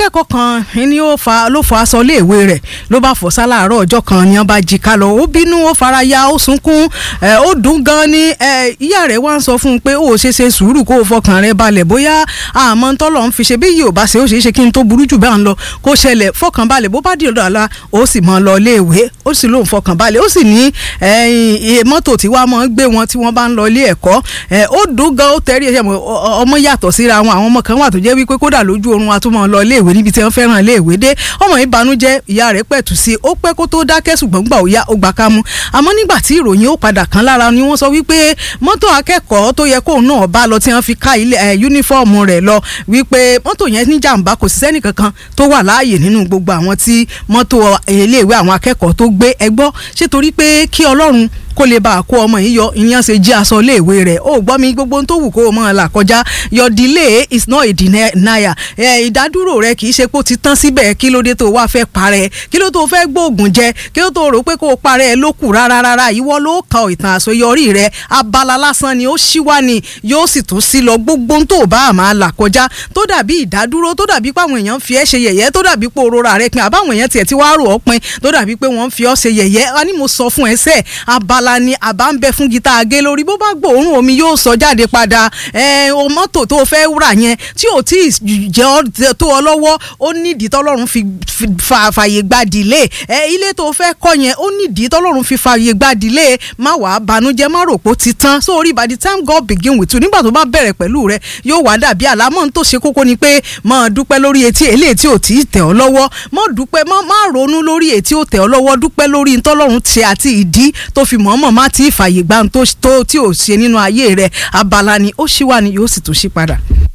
akẹ́kọ̀ọ́ kan ni ó fa ló fọ aṣọ iléèwé rẹ̀ ló bá fọ̀ sáláàárọ̀ ọjọ́ kan ni wọ́n bá jí ká lọ ó bínú ó fara ya ó sunkún ó dùn gan ni ìyá rẹ̀ wá ń sọ fún un pé ó ṣe ṣe sùúrù kó o fọkàn rẹ̀ balẹ̀ bóyá àmọ́ tọ́lọ̀ ń fi ṣe bí yìí ò bá ṣe ó ṣeé ṣe kí n tó burú jù bá ń lọ kó ṣẹlẹ̀ fọkàn balẹ̀ bó bá dì ọ̀dọ̀ àlá ó sì mọ́ lọ iléèwé ó sì lóun fọkàn balẹ̀ ó sì ní mọ́tò tí wàá mọ́ gbé wọn tí wọ́n bá ń lọ ilé ẹ̀kọ́ ó dùn gan ó tẹ́rí ẹ̀ṣẹ̀ ọmọ yàtọ̀ síra wọn àwọn ọmọ kan wà tó jẹ́ wípé kódà lójú oorun wa tó mọ̀ lọ iléèwé níbi tí wọ́n fẹ́ràn iléèwé dé ọmọ yìí banújẹ́ ìyá rẹ̀ pẹ̀tù sí i ó pẹ́ kó tó dákẹ́ ṣùgbọ́n gbà ó yá ó gbà ká mú àmọ́ nígbà tí ìròyìn ó padà kan lára ni wọ́n sọ wípé mọ́tò akẹ́kọ̀ọ́ tó yẹ kóun náà bá lọ tí wọ́n fi ká ilé yúnífọ́ọ̀mù rẹ̀ lọ wípé mọ́tò yẹn ní jàǹbá kò sí sẹ́nì kankan tó wà láàyè nínú gbogbo àwọn tí mọ́tò iléèwé àwọn akẹ́kọ̀ọ́ tó gbé ẹgbọ́ ṣé torí pé kí Ọlọ́run kó lè bá a kó ọmọ yìí yọ ìyẹn ṣe jí aṣọ iléèwé rẹ̀ ó gbọ́ mi gbogbo tó wù kó o máa là kọjá your delay is not a denial ìdádúró rẹ kì í ṣe pé ó ti tán síbẹ̀ kí ló dé tó wá fẹ́ parẹ́ kí ló tó fẹ́ gbóògùn jẹ kí ló tó rò pé kó o parẹ́ ló kù rárá rárá ìwọ ló ka ìtàn àṣeyọrí rẹ abala lásán ni ó ṣíwá ni yóò sì tún sí lọ gbogbo tó bá a máa là kọjá tó dàbí ìdádúró tó dàbí pé àwọn èèyàn fi ẹ́ ṣe yẹ̀yẹ́ tó dàbí pé òrora rẹ pin àbáwọn èèyàn tiẹ̀ ti wá rò ọ́ pin tó dàbí pé wọ́n fi ọ́ ṣe yẹ̀yẹ́ wá ní mo sọ fún ẹ sẹ́ẹ̀ abala ala ni àbá ń bẹ fún gita agé lórí bó bá gbòòrùn omi yóò sọ jáde padà ẹ o mọ́tò tó fẹ́ rà yẹn tí ò tí ì jẹ́ tó ọ lọ́wọ́ ó nídìí tọ́lọ́run fi fààyè gba dìlé ẹ ilé tó fẹ́ kọ́ yẹn ó nídìí tọ́lọ́run fi fààyè gba dìlé má wàá banújẹ́ má rò pé ó ti tán sórí by the time God begin with you nígbà tó bá bẹ̀rẹ̀ pẹ̀lú rẹ yóò wá dàbí àlámọ́ tó ṣe kókó ni pé máa dúpẹ́ lórí etí eléyìí tí ò tí ì tẹ̀ ọ́ lọ́wọ́ má dúpẹ́ má ronú lórí etí ò tẹ̀ ọ́ lọ́wọ́ dúpẹ́ lórí ntọ́lọ́run ṣe àti ìdí tó fi mọ̀ọ́mọ̀ má ti fààyè gbà tó tí ò ṣe nínú ayé rẹ̀ abala ni ó ṣì wà ní yóò sì tún ṣí padà.